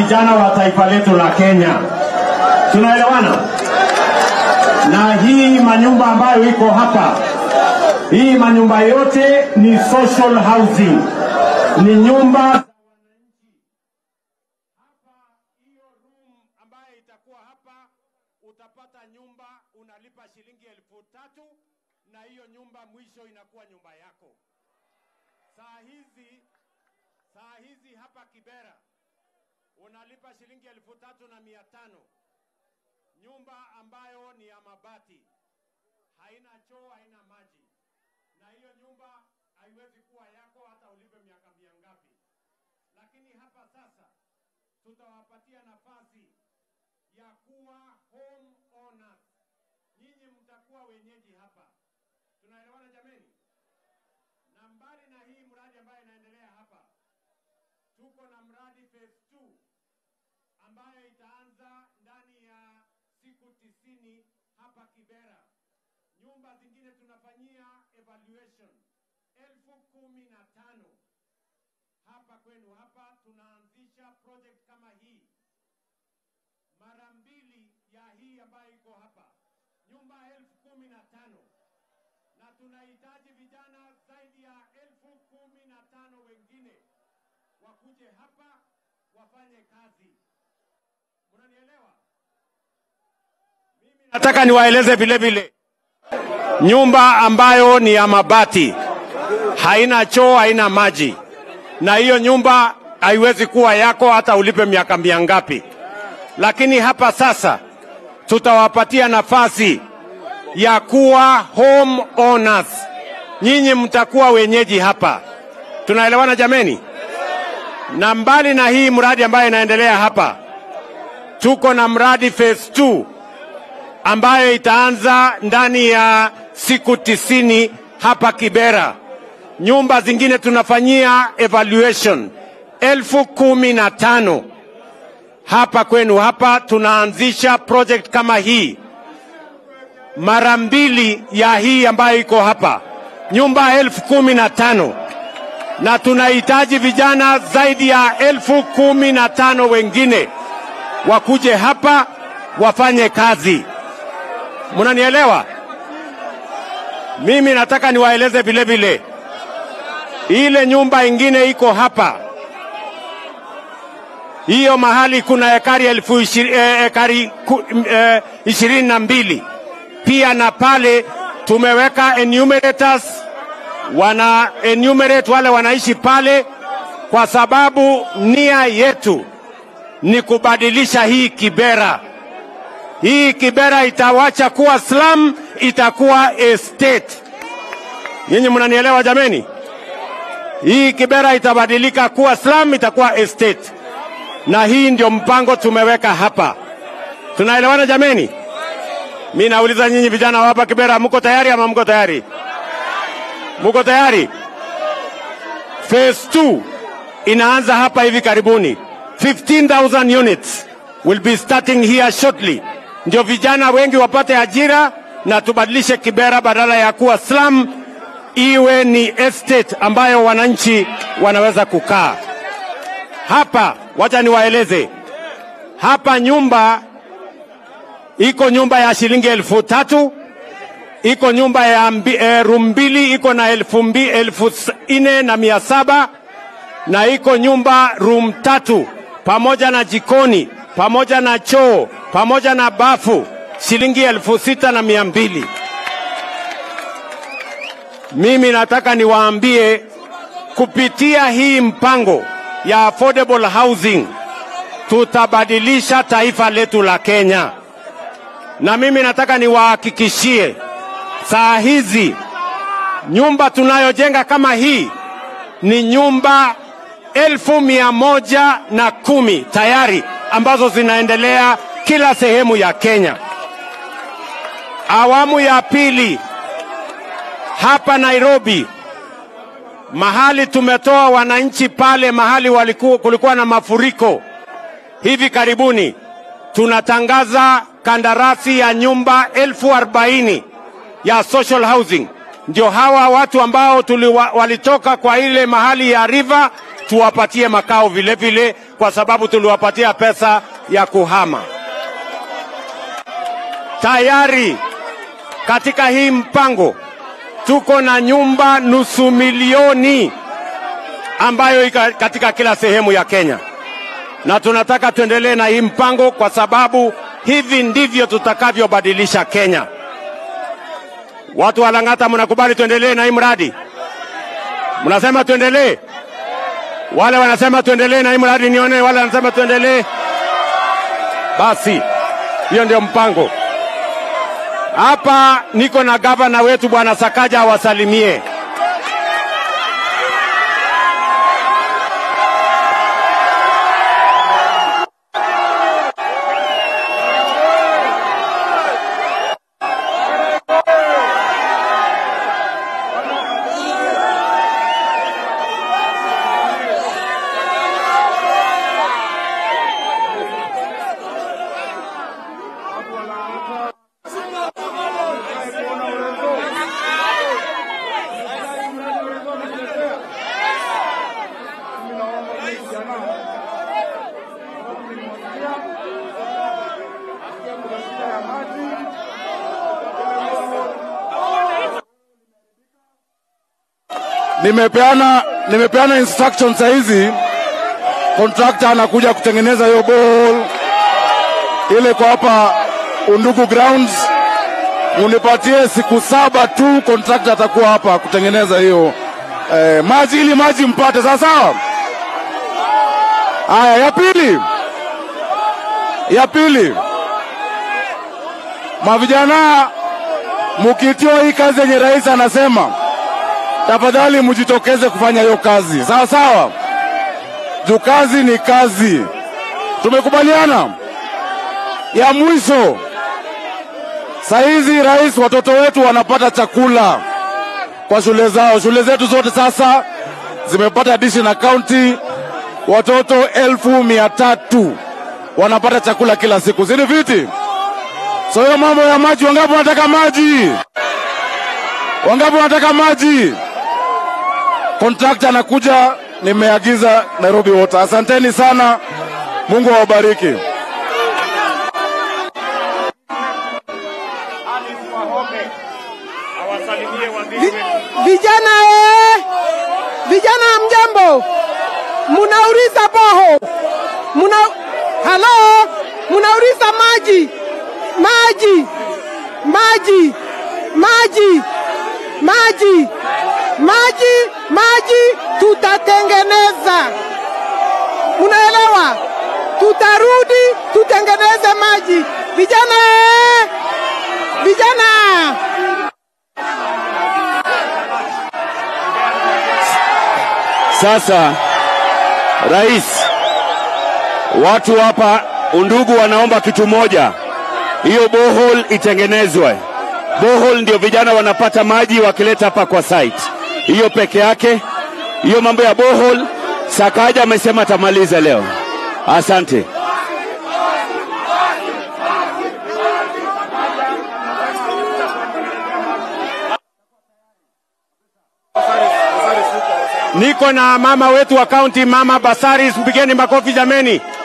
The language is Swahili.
vijana wa taifa letu la Kenya. Tunaelewana? Na hii manyumba ambayo iko hapa, hii manyumba yote ni social housing, ni nyumba za wananchi. Hapa hiyo room ambayo itakuwa hapa, utapata nyumba unalipa shilingi elfu tatu na hiyo nyumba mwisho inakuwa nyumba yako. Saa hizi saa hizi hapa Kibera unalipa shilingi elfu tatu na mia tano nyumba ambayo ni ya mabati, haina choo, haina maji, na hiyo nyumba haiwezi kuwa yako hata ulipe miaka mia ngapi. Lakini hapa sasa tutawapatia nafasi ya kuwa home owners. Nyinyi mtakuwa wenyeji hapa. Tunaelewana jameni? Na mbali na hii mradi ambayo inaendelea hapa, tuko na mradi phase 2 ambayo itaanza ndani ya siku tisini hapa Kibera. Nyumba zingine tunafanyia evaluation elfu kumi na tano hapa kwenu hapa. Tunaanzisha project kama hii mara mbili ya hii ambayo iko hapa, nyumba elfu kumi na tano na tunahitaji vijana zaidi ya elfu kumi na tano wengine wakuje hapa wafanye kazi. Mnanielewa? Mimi nataka niwaeleze vile vile, nyumba ambayo ni ya mabati, haina choo, haina maji, na hiyo nyumba haiwezi kuwa yako hata ulipe miaka mia ngapi. Lakini hapa sasa tutawapatia nafasi ya kuwa home owners. Nyinyi mtakuwa wenyeji hapa. Tunaelewana jameni? Na mbali na hii mradi ambayo inaendelea hapa, tuko na mradi phase 2 ambayo itaanza ndani ya siku tisini hapa Kibera. Nyumba zingine tunafanyia evaluation elfu kumi na tano hapa kwenu hapa. Tunaanzisha project kama hii mara mbili ya hii ambayo iko hapa, nyumba elfu kumi na tano na tunahitaji vijana zaidi ya elfu kumi na tano wengine wakuje hapa wafanye kazi. Mnanielewa? Mimi nataka niwaeleze vile vile, ile nyumba ingine iko hapa, hiyo mahali kuna ekari elfu ishiri, eh, ekari ku- eh, ishirini na mbili pia na pale tumeweka enumerators wana enumerate wale wanaishi pale, kwa sababu nia yetu ni kubadilisha hii Kibera. Hii Kibera itawacha kuwa slum, itakuwa estate. Nyinyi mnanielewa jameni? Hii Kibera itabadilika kuwa slum, itakuwa estate, na hii ndio mpango tumeweka hapa. Tunaelewana jameni? Mi nauliza nyinyi vijana wa hapa Kibera, mko tayari ama mko tayari? Muko tayari? Phase 2 inaanza hapa hivi karibuni. 15,000 units will be starting here shortly. Ndio vijana wengi wapate ajira na tubadilishe Kibera badala ya kuwa slum iwe ni estate ambayo wananchi wanaweza kukaa. Hapa wacha niwaeleze. Hapa nyumba iko nyumba ya shilingi elfu tatu iko nyumba ya mbi, e, room mbili iko na elfu, mbi, elfu s- nne na mia saba na iko nyumba room tatu pamoja na jikoni pamoja na choo pamoja na bafu shilingi elfu sita na mia mbili. Mimi nataka niwaambie kupitia hii mpango ya affordable housing tutabadilisha taifa letu la Kenya, na mimi nataka niwahakikishie saa hizi nyumba tunayojenga kama hii ni nyumba elfu mia moja na kumi tayari ambazo zinaendelea kila sehemu ya Kenya. Awamu ya pili hapa Nairobi, mahali tumetoa wananchi pale mahali waliku, kulikuwa na mafuriko hivi karibuni, tunatangaza kandarasi ya nyumba elfu arobaini ya social housing ndio hawa watu ambao tuliwa, walitoka kwa ile mahali ya river tuwapatie makao vile vile, kwa sababu tuliwapatia pesa ya kuhama. Tayari katika hii mpango tuko na nyumba nusu milioni ambayo iko katika kila sehemu ya Kenya, na tunataka tuendelee na hii mpango kwa sababu hivi ndivyo tutakavyobadilisha Kenya. Watu wa Lang'ata, mnakubali tuendelee na hii mradi? Mnasema tuendelee? Wale wanasema tuendelee na hii mradi, nione wale wanasema tuendelee. Basi hiyo ndio mpango. Hapa niko na gavana wetu bwana Sakaja awasalimie. Nimepeana nimepeana instruction saa hizi, contractor anakuja kutengeneza hiyo borehole ile kwa hapa Undugu grounds. Munipatie siku saba tu, contractor atakuwa hapa kutengeneza hiyo eh, maji ili maji mpate sawa sawa. Haya, ya pili, ya pili, mavijana mukitio hii kazi yenye rais anasema tafadhali mjitokeze kufanya hiyo kazi sawa sawa, juu kazi ni kazi. Tumekubaliana. Ya mwisho, saizi rais, watoto wetu wanapata chakula kwa shule zao. Shule zetu zote sasa zimepata addition county, watoto elfu mia tatu wanapata chakula kila siku, zini viti. So hiyo mambo ya maji, wangapi wanataka maji? Wangapi wanataka maji? Kontrakta anakuja, nimeagiza Nairobi Water. Asanteni sana, Mungu awabariki. Vi- Vijana eh, vijana mjambo, munauliza boho, muna halo, munauliza maji, maji, maji, maji, maji, maji, maji, tutatengeneza. Munaelewa? Tutarudi tutengeneze maji. Vijana eh, vijana Sasa rais, watu hapa Undugu wanaomba kitu moja, hiyo borehole itengenezwe. Borehole ndio vijana wanapata maji wakileta hapa kwa site, hiyo peke yake. Hiyo mambo ya borehole, Sakaja amesema atamaliza leo. Asante. Niko na mama wetu wa kaunti, mama Basaris, mpigeni makofi jameni.